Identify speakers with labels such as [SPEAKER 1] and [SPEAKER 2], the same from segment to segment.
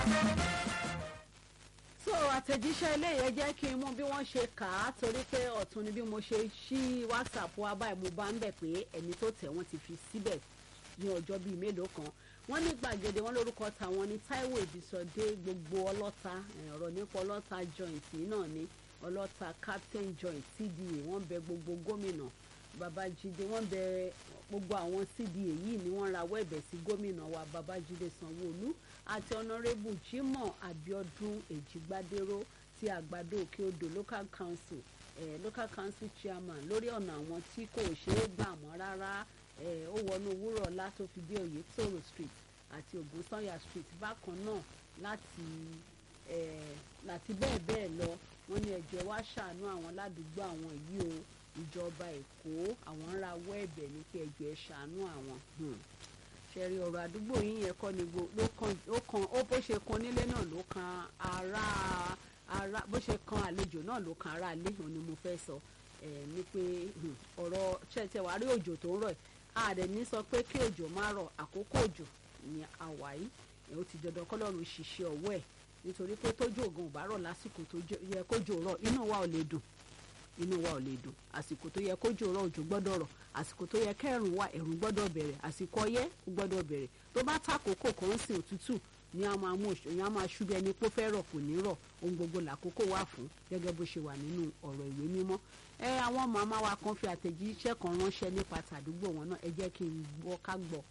[SPEAKER 1] so àtẹ̀jíṣẹ́ eléyìí jẹ́ kí n mú bí wọ́n ṣe kà á torí pé ọ̀tún ni bí mo ṣe ṣí whatsapp wa báyìí mo bá ń bẹ̀ pé ẹni tó tẹ̀ wọ́n ti fi síbẹ̀ ní ọjọ́ bíi mélòó kan wọ́n ní gbàgede wọn lórúkọ tàwọn ní Táíwò Ìbísọdé gbogbo ọlọ́ta ọ̀rọ̀ nípa ọlọ́ta joint náà ní ọlọ́ta captain joint CDA wọ́n bẹ gbogbo gómìnà Babájídé wọ́n bẹ gbogbo àwọn CDA yìí ni wọ́n rawọ́ ẹ̀bẹ̀ sí gómìnà wa Babájídé Sanwó-Olú àti ọ̀nàrẹ́bù Jimoh Abiodun Èjìgbádéró ti àgbàdo òkè odò local council eh, local council chairman lórí ọ̀nà àwọn tí kò ṣeé gbà mọ́ rárá ó wọnú wúrọ̀lá tó fi dé Oyètòrò street àti Ògúnsànyà street bákan náà láti láti bẹ́ẹ̀ bẹ́ẹ̀ lọ wọ́n ní ẹ̀jẹ̀ wá ṣàánú àwọn ládùúgbò àwọn yìí o ìjọba Èkó àwọn ń rawọ́ ẹ̀bẹ̀ ní pé ẹ̀jẹ̀ ṣàánú àwọn ṣẹ̀rí ọ̀rọ̀ àdúgbò yín yẹn kọ́ ni ló kan ó kan ó bó ṣe kan nílé náà ló kan ará ará bó ṣe kan àlejò náà ló kan ará ilé òun ni mo fẹ́ sọ ẹ̀ ní pé ọ̀rọ̀ ṣẹ̀tẹ̀ wàá rí òjò tó ń rọ̀ àdẹ̀ ní sọ pé kí òjò má rọ̀ àkókò òjò ní àwáyé ẹ̀ ó ti dandan kọ́lọ́run ṣiṣẹ́ ọwọ́ ẹ̀ nítorí pé tójú ògùn ò bá rọ̀ lásìkò tó yẹ kójò rọ̀ inú wa ò lè dùn inú wa ò lè dùn àsìkò tó yẹ kójò rọ̀ òjò gbọ́dọ̀ rọ̀ àsìkò tó yẹ kẹrùn wà ẹ̀rùn gbọ́dọ̀ bẹ̀rẹ̀ àsìkò ọyẹ́ ó gbọ́dọ̀ bẹ̀rẹ̀ tó bá tàkókò kan sí òtútù ni a máa mú òṣèlú a máa ṣubú ẹni pé ó fẹ́ rọ̀ kò ní rọ̀ ohun gbogbo làkókò wà fún gẹ́gẹ́ bó ṣe wà nínú ọ̀rọ̀ ìwé mímọ́ ẹ àwọn màmá wa kan fi àtẹ̀jíṣẹ́ kan ránṣẹ́ nípa tàdúgbò wọn náà ẹ jẹ́ kí n gbọ́ ká gbọ́.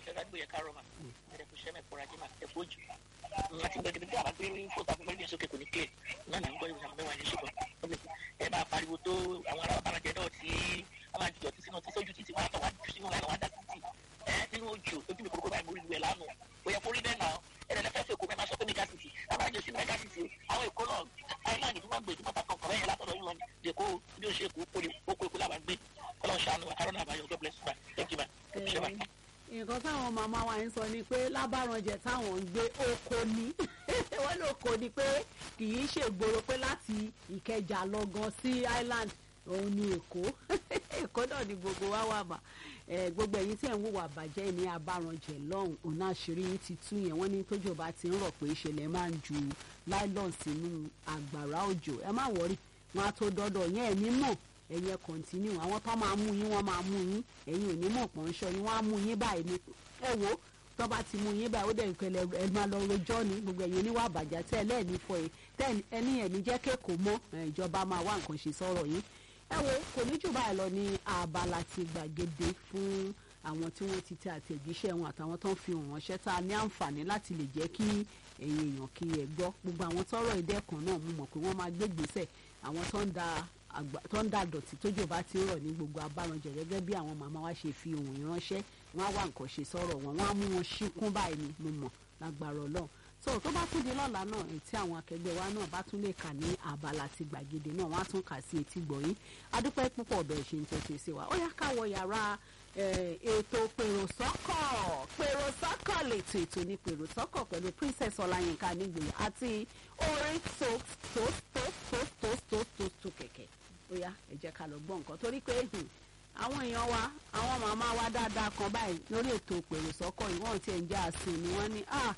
[SPEAKER 2] àti gbẹdẹgbẹ tí a bá gbé ní fóòtù àgbẹ̀gbẹ̀ ní sókè kò ní clear náà là ń gbọ́ ìwòsàn mẹ́wàá ní ṣùgbọ́n ẹ máa pariwo tó àwọn ará ọ̀bàràjẹ náà tí a máa jìjọ títí náà tí sójú títí wọn àtọwá jù sínú láìlọ́wọ́ dá títì ẹ nínú ojú ojú mi kúrúkúrú báyìí mo rí ìwẹ̀ lánàá bóyá kó rí bẹ́ẹ̀ náà ẹ̀rẹ̀ lẹ́fẹ̀ẹ́ fẹ́ kó mẹ́ma sọ pé mega city abájọ sí mega city àwọn èkó náà island tó máa gbé ìdúmọ̀ pàtàkì ọkọ̀ bẹ́ẹ̀ látọ̀dọ̀ yìí wọn lè kó bí ó ṣe kó kó kó làwọn gbé kọ́lọ́ ṣàánú àkàrọ̀ náà àbáyọ God bless you thank you ma ṣe wa
[SPEAKER 1] nǹkan táwọn màmá wa ń sọ ni pé lábàrànjẹ táwọn ń gbé oko ní wọ́n ló kó ni pé kì í ṣègboro pé láti ìkẹjà lọ gan sí island òun ni èkó èkó náà ni gbogbo wa wà mà gbogbo ẹ̀yin tí ẹ̀ ń wùwà bàjẹ́ ní abàrànjẹ lọ́hùn òun àṣírí yín ti tú yẹn wọ́n ní tójò bá ti ń rọ̀ pé ìṣẹ̀lẹ̀ máa ń ju nylon sínú àgbàrá òjò ẹ má wọrí wọn á tó dọ́dọ̀ yẹn ẹ̀ ní mọ̀ ẹ̀yin ẹ̀ kọ̀ǹtínú àwọn tó máa mú yín wọ́n máa mú yín ẹ̀yin ò ní mọ̀ pọ̀ ń ṣọ yín wọ́n á mú yín báyìí ní ẹ wo tó bá ti mú yín báyìí ó dẹ̀ ìpẹ̀lẹ̀ ẹ máa lọ rojọ́ ní gbogbo ẹ̀yin oníwà àbàjá tẹ́ ẹ lẹ́ẹ̀ní fọ ẹ tẹ́ ẹni ẹ̀ ní jẹ́ kéèkó mọ́ ìjọba máa wá nǹkan ṣe sọ̀rọ̀ yín ẹ wo kò ní jù báyìí lọ ní abala ti gbàgede fún àwọn tí wọ́n ti tẹ àtẹ̀jíṣẹ́ wọn àtàwọn tó ń fi hàn ránṣẹ́ tá a ní àǹfààní láti lè jẹ́ kí ẹ̀yin èèyàn kí ẹ gbọ́ gbogbo àwọn tọ́rọ̀ ìdẹ́kùn náà mo mọ̀ pé wọ́n máa gbé gbèsè àwọn tó ń da tó ń da dọ̀tí tójò bá ti rọ̀ ní gbogbo abárànjẹ gẹ́gẹ́ bí àwọn màmá wa ṣe fi ohun ìránṣẹ́ wọ́n á wá nǹkan ṣe sọ̀rọ̀ wọn wọ́n á mú wọn ṣíkún báyìí ni mo mọ̀ lágbára ọlọ́run so tó bá tún di lọ́la náà tí àwọn akẹgbẹ́ wa náà bá tún lè kà ní abala ti gbàgede náà wọ́n á tún kà sí etí gbọ̀yìn adúpẹ́ púpọ̀ bẹ́ẹ̀ ṣe ń tẹ́tí sí wa ó yá ká wọ yàrá ètò pèrò-sọ́kọ̀ pèrò-sọ́kọ̀ lètò ètò ní pèrò-sọ́kọ̀ pẹ̀lú princess ọláyínká nígbè àti orin tó tó tó tó tó tó tó tó kẹ̀kẹ́ ó yá ẹ jẹ́ ká lọ gbọ́ nǹkan torí pé àwọn èèyàn wa àwọn màmá wa dáadáa kan báyìí lórí ètò pèrò-sọ́kọ̀ yìí wọ́n ti ẹ̀ ń já àsìn ni wọ́n ní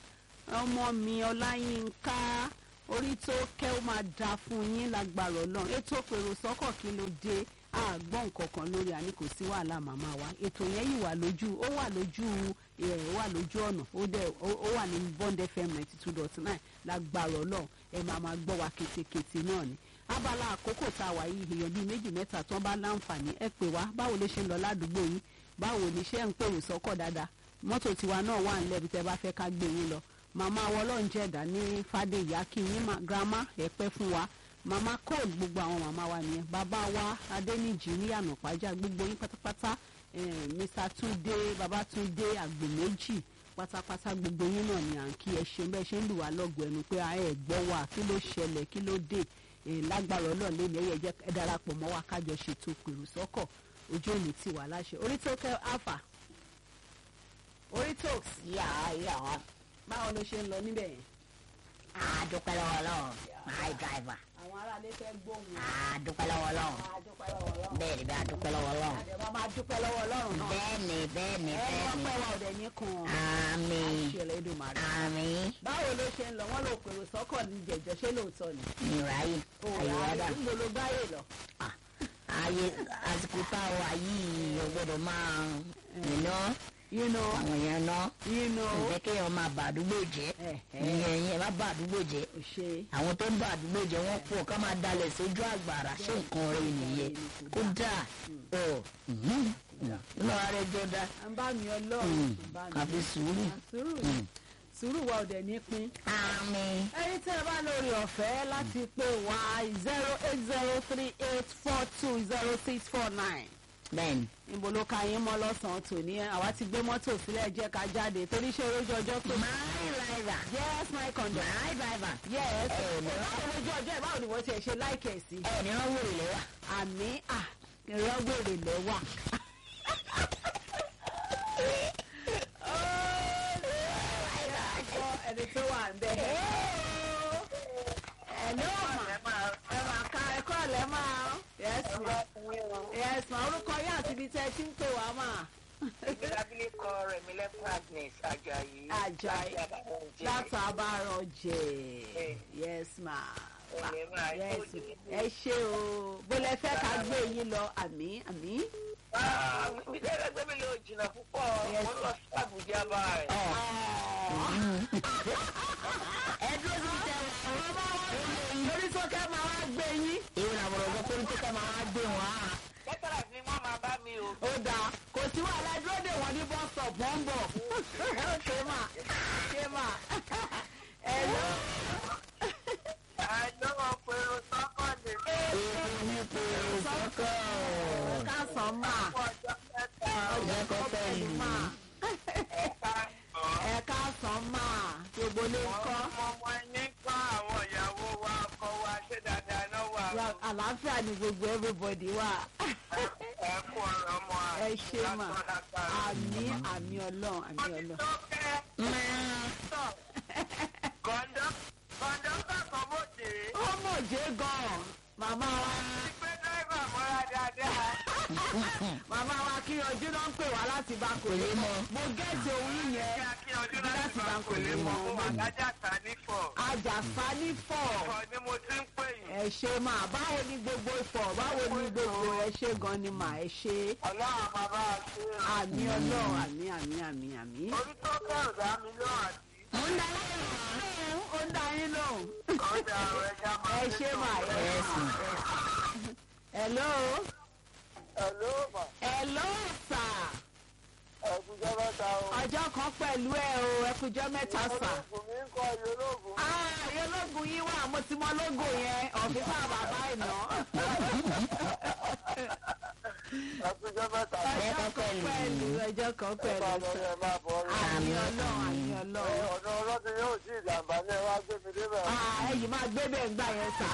[SPEAKER 1] ọmọ mi ọláyínká orí tó kẹ́ ó máa da fún yín lágbára ọlọ́run ètò pèrò-sọ́kọ̀ kí ló dé àgbọ̀n nǹkan kan lórí àní kò sí wàhálà màmá wa ètò yẹn yìí wà lójú ó wà lójú ẹ wà lójú ọ̀nà ó dẹ̀ ó wà ní bond fm ninety two dot nine lágbára ọlọ́run ẹ máa máa gbọ́ wa ketekete náà ni abala àkókò tá a wà yìí èèyàn bíi méjì mẹ́ta tán bá láǹfààní ẹ pè wá báwo ló ṣe ń lọ ládùúgbò yín báwo ni ṣé ń pèrò sọ́kọ̀ dáadáa mọ́tò tiwa náà wà nílẹ̀ bí tẹ́ bá fẹ́ ká gbé yín lọ màmá wọlọ́njẹ̀dá ní fàdéyà kí yín grandma ẹ pẹ́ fún wa mama cole gbogbo àwọn màmá wa nìyẹn bàbá wa adẹnijì ní ànàpájà gbogbo yín pátápátá mr túndé babatunde àgbò méjì pátápátá gbogbo yín náà ni à ń kí ẹ ṣe bẹ́ẹ̀ ṣe ń lù wá lọ́gọ̀ ẹnu pé ẹ gbọ́ wa kí ló ṣẹlẹ̀ kí ló dé lágbára ọlọ́run lẹ́nu ẹ̀yẹ jẹ́ ẹ darapọ̀ mọ́ wa kájọ ṣètò pèrò sọ́kọ̀ ojú òní ti wà láṣẹ orí tó kẹ́ alpha orí tó
[SPEAKER 3] yà á yà wá.
[SPEAKER 1] báwo ló ṣe ń lọ níbẹ̀ yẹn
[SPEAKER 3] a dúpẹ́ lọ́wọ́ lọ́wọ́ my driver.
[SPEAKER 1] àwọn ará aráalé fẹ́ gbóhùn.
[SPEAKER 3] a dúpẹ́ lọ́wọ́ ọlọ́run
[SPEAKER 1] a dúpẹ́ lọ́wọ́ ọlọ́run.
[SPEAKER 3] bẹ́ẹ̀ ni bá a dúpẹ́ lọ́wọ́ ọlọ́run
[SPEAKER 1] àdèmọ́ máa dúpẹ́ lọ́wọ́ ọlọ́run náà.
[SPEAKER 3] bẹ́ẹ̀ ni bẹ́ẹ̀ ni
[SPEAKER 1] ẹ
[SPEAKER 3] bẹ́ẹ̀
[SPEAKER 1] wọ́n
[SPEAKER 3] ni
[SPEAKER 1] pẹ́ wa ọ̀dẹ̀ ní kan.
[SPEAKER 3] àmín
[SPEAKER 1] àṣẹlẹ̀ Èdùmàrè.
[SPEAKER 3] àmín
[SPEAKER 1] báwo ló ṣe ń lọ wọ́n lò pèrò sọ́kọ̀ ní jẹ̀jọ́ ṣé lóòótọ́ ni.
[SPEAKER 3] ìráyè àyíwádà
[SPEAKER 1] ń gbolo gbáyé lọ.
[SPEAKER 3] ayé àsìkò táwọn ayé ọgbọ́dọ̀ máa iná
[SPEAKER 1] you know
[SPEAKER 3] àwọn èèyàn ná
[SPEAKER 1] you know.
[SPEAKER 3] ǹjẹ́ kéèyàn máa bà àdúgbò jẹ́
[SPEAKER 1] ẹ ẹ
[SPEAKER 3] ìyẹn ìyẹn má bà àdúgbò jẹ́
[SPEAKER 1] ò ṣe.
[SPEAKER 3] àwọn tó ń bà àdúgbò jẹ́ wọ́n pọ̀ ká máa dalẹ̀ sójú àgbàrá ṣé nǹkan rẹ̀ nìyẹn ó dáa ọ nínú ara ẹjọ́ dá
[SPEAKER 1] à ń bá mi ọlọ́run. bá mi.
[SPEAKER 3] àfi sùúrù
[SPEAKER 1] sùúrù sùúrù wa ọ̀dẹ̀ ní pín.
[SPEAKER 3] àmín
[SPEAKER 1] ẹni tí ẹ bá lórí ọ̀fẹ́ láti pè wá zero eight zero three eight four two zero six four nine
[SPEAKER 3] bẹ́ẹ̀ni
[SPEAKER 1] níbo ló ka yín mọ́ lọ́sàn-án tòní àwa ti gbé mọ́tò sílẹ̀ jẹ́ ká jáde torí ṣé orójú ọjọ́ pé.
[SPEAKER 3] my driver
[SPEAKER 1] yes my conductor.
[SPEAKER 3] my driver
[SPEAKER 1] yes
[SPEAKER 3] ẹ ẹ ní
[SPEAKER 1] báwo lójú ọjọ́ ẹ̀ báwo ni wọ́n ti ẹ̀ ṣe láìkẹ̀ sí.
[SPEAKER 3] ẹ ní wọ́n wòlé lẹ́wà
[SPEAKER 1] àmì à ìrọ́gbèrè lẹ́wà. ẹni tó wà ń bẹ. ẹ ló mà ẹ mà ká ẹkọ́ ọ̀lẹ́ máa. yes ma yes ma orúkọ yín àti ibi tẹ́ ẹ ti ń pè wá mà.
[SPEAKER 2] abilékọ rẹmi lẹkùn agnes ajayi
[SPEAKER 1] Ajayi. látàbárọ̀ jẹ́ yes ma. yes ẹ ṣé o bó lẹ fẹ́ ká gbé yín lọ àmì àmì.
[SPEAKER 2] mi tẹ́lẹ̀ gbé mi lọ jìnnà púpọ̀
[SPEAKER 1] Yes.
[SPEAKER 2] mo ń lọ sí àbújá báyìí.
[SPEAKER 3] ẹ dúró sí tẹ
[SPEAKER 1] lórí sókè máa wá gbé yín.
[SPEAKER 3] ìwé làwọn ọ̀rọ̀ tó ń tẹ́ka máa wá gbé wọn á
[SPEAKER 2] kẹ́tàlá ni wọ́n máa bá mi o.
[SPEAKER 1] ó dáa kò sí wàhálà ẹ dúró dè wọ́n ní bus stop wọ́n ń bọ̀. ṣé mà ṣé mà ẹ lọ.
[SPEAKER 2] àìlọ́wọ́ pẹ̀lú sọ́kọ̀dé
[SPEAKER 3] èèyàn ní pé sọ́kọ̀
[SPEAKER 1] ká sàn mà
[SPEAKER 2] fún ọjọ́ mẹ́ta
[SPEAKER 3] ọjọ́ kọ́ pẹ̀lú
[SPEAKER 1] mà
[SPEAKER 2] ẹ̀ka
[SPEAKER 1] ẹ ká sàn mà gbogbo ló ń kọ́.
[SPEAKER 2] ọmọ ọmọ ẹni kọ́ àwọn ìyàwó wa ọkọ wa ṣé dáadáa náà wà ó.
[SPEAKER 1] àlàáfíà ni gbogbo everybody wà.
[SPEAKER 2] ẹ kú ọ̀rọ̀ ọmọ
[SPEAKER 1] ẹ ṣé mà àmì àmì ọlọ́run àmì ọlọ́run.
[SPEAKER 2] kọ̀ńdọ́ kọ̀ńdọ́tà kan bòde
[SPEAKER 1] ó mọ̀ jẹ́ gan-an màmá wa
[SPEAKER 2] pé dẹ́rẹ́bà mọ́ra dáadáa.
[SPEAKER 1] màmá wa kí ojú náà ń pè wá láti bá kò lè mọ mo gẹ́ẹ̀tì òun yẹn
[SPEAKER 2] kí a kí ọdún láti bá kò lè mọ mo wà lájà ta nífọ̀.
[SPEAKER 1] àjàsá ní fọ̀
[SPEAKER 2] ìfọ̀ ni mo ti ń pè yín.
[SPEAKER 1] ẹ ṣe mà báwo ni gbogbo ìfọ̀ báwo ni gbogbo ẹ ṣe gan ni mà ẹ ṣe
[SPEAKER 2] ọlọ́run bàbá àti
[SPEAKER 1] àmì ọlọ́run àmì àmì àmì àmì.
[SPEAKER 2] orí tó kẹ́ ọ̀dà mi ló àti
[SPEAKER 1] ó ń dá yín lóhùn ó ń dá yín lóhùn
[SPEAKER 2] ọjà ẹja máa
[SPEAKER 1] ẹ ṣe mà ẹ ṣe mà. hello
[SPEAKER 2] Hello mà
[SPEAKER 1] hello sir
[SPEAKER 2] ẹ̀kúnjẹ́ mẹ́ta o.
[SPEAKER 1] ọjọ́ kan pẹ̀lú ẹ o ẹ kújọ́ mẹ́ta sà.
[SPEAKER 2] olóògùn mi ń kọ́ iye olóògùn.
[SPEAKER 1] ààyè ológun yín wà mo ti mọ lógo yẹn ọ̀fíìsà bàbá ìná.
[SPEAKER 2] ẹ̀kúnjẹ́ mẹ́ta.
[SPEAKER 1] ọjọ́ kan pẹ̀lú ọjọ́ kan
[SPEAKER 2] ẹ máa
[SPEAKER 1] pẹ̀lú
[SPEAKER 2] lọ
[SPEAKER 1] sà.
[SPEAKER 2] ẹ máa bọ̀ ọ́.
[SPEAKER 1] àmì ọlọ́run àmì ọlọ́run.
[SPEAKER 2] ọ̀dọ̀ ọlọ́dún yóò sí ìjàmbá ní ẹ wá gbé mi débẹ̀.
[SPEAKER 1] Ah, ẹ̀yin máa gbé bẹ́ẹ̀ gbà yẹn sà.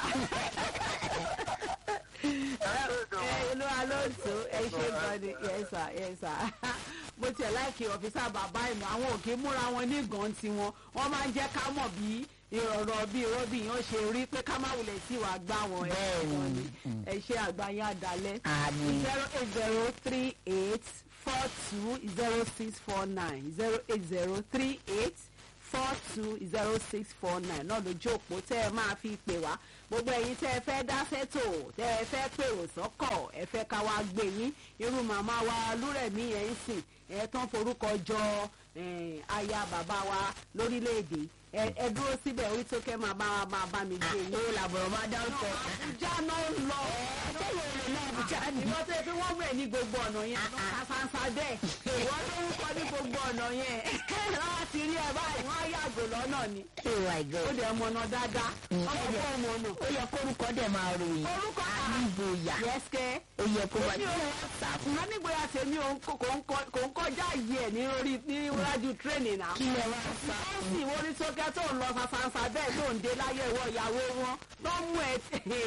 [SPEAKER 1] ẹ olúwa ló ń tó ẹ ṣe gan ni yes sir yes sir. mo tiẹ̀ láìkí ọ̀fíìsà bàbá ìná àwọn òkè múra wọn ní gan tiwọn wọ́n máa ń jẹ́ ká mọ̀ bí ìrọ̀rọ̀ bí rọ́bì yẹn ṣe rí pé ká má wulẹ̀ sí wàá gbá wọn ẹ̀
[SPEAKER 3] Bẹ́ẹ̀ni.
[SPEAKER 1] gan ni ẹ ṣe àgbáyé àdálẹ́
[SPEAKER 3] àmín
[SPEAKER 1] zero eight zero three eight four two zero six four nine zero eight zero three eight four two zero six four nine náà lójú òpó tẹ́ ẹ máa fi pè wá gbogbo ẹ̀yin tẹ́ ẹ fẹ́ dá sẹ́tò tẹ́ ẹ fẹ́ pèrò sọ́kọ̀ ẹ fẹ́ ká wá gbé yín irú màmá wa lúrẹ̀mí yẹn ń sìn ẹ tán forúkọ jọ eh, aya bàbá wa lórílẹ̀‐èdè ẹ ẹ dúró síbẹ̀ orí tó kẹ́ máa bá wa máa bá mi gbé yín.
[SPEAKER 3] ìwé làbọ̀rọ̀ máa dárúkọ
[SPEAKER 1] Àbújá náà ń lọ.
[SPEAKER 3] tẹ́lẹ̀ olè náà Àbújá ni
[SPEAKER 1] Ìwọ́n tó yẹ pé wọ́n wẹ̀ ní gbogbo ọ̀nà yẹn. Àfàǹfà bẹ́ẹ̀. Ìwọ́n tó ń kọ́ ní gbogbo ọ̀nà yẹn. Láti rí ẹ báyìí, wọ́n á yàgò lọ́nà ni.
[SPEAKER 3] oh my
[SPEAKER 1] Ó
[SPEAKER 3] god
[SPEAKER 1] dẹ̀ mọ̀nà dáadáa.
[SPEAKER 3] Mm.
[SPEAKER 1] Ọmọ fún ọmọ ọ̀nà.
[SPEAKER 3] ó yẹ kórúkọ dẹ̀ máa ròyìn
[SPEAKER 1] Orúkọ
[SPEAKER 3] àníbòyà
[SPEAKER 1] Yẹ́sìkẹ́.
[SPEAKER 3] ó yẹ kó wá
[SPEAKER 1] Èmi ò ṣàfùnà nígbòyà tèmi ò ń kó- kò ń kọ- kò ń kọjá yìí ẹ̀ ní orí ní iwájú tírẹ́nì náà.
[SPEAKER 3] kí lẹ wá sá
[SPEAKER 1] Ó sì wọ́n ní sókè tó ń lọ fàfàǹfà bẹ́ẹ̀ tó ń dé láyé ìwọ ìyàwó wọn tó ń mú ẹ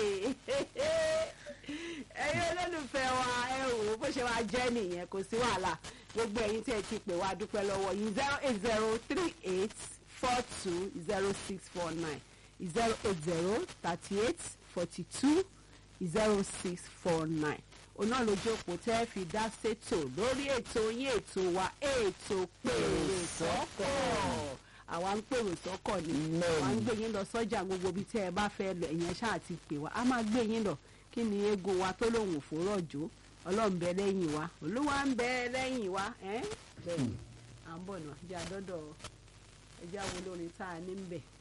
[SPEAKER 1] ẹ̀yin olólùfẹ́ wa ẹ wò ó bó ṣe wá jẹ́ nìyẹn kò sí wàhálà gbogbo ẹ̀yin tí ẹ ti pè wá dúpẹ́ lọ́wọ́ yìí zero eight zero three eight four two zero six four nine zero eight zero thirty eight forty two zero six four nine oná lójú òpó tẹ́ fi dá sétò lórí ètò yín ètò wa ètò pèrè sọ́kọ̀ àwa ń pèrò sọ́kọ̀ ni
[SPEAKER 3] Bẹ́ẹ̀ni.
[SPEAKER 1] àwa ń gbé yín lọ sọ́jà gbogbo ibi tẹ́ ẹ bá fẹ́ lọ ẹ̀yẹn ṣáà ti pè wá a máa gbé yín lọ kí ni eégún wa tó lòun ò fòrọ̀ jó ọlọ́run bẹ lẹ́yìn wa olúwa ń bẹ lẹ́yìn wa ẹ́ bẹ́ẹ̀ ni à ń bọ̀ náà jẹ́ àdọ́dọ̀ ẹjẹ́ àwọn olórin tá a ní ń bẹ̀.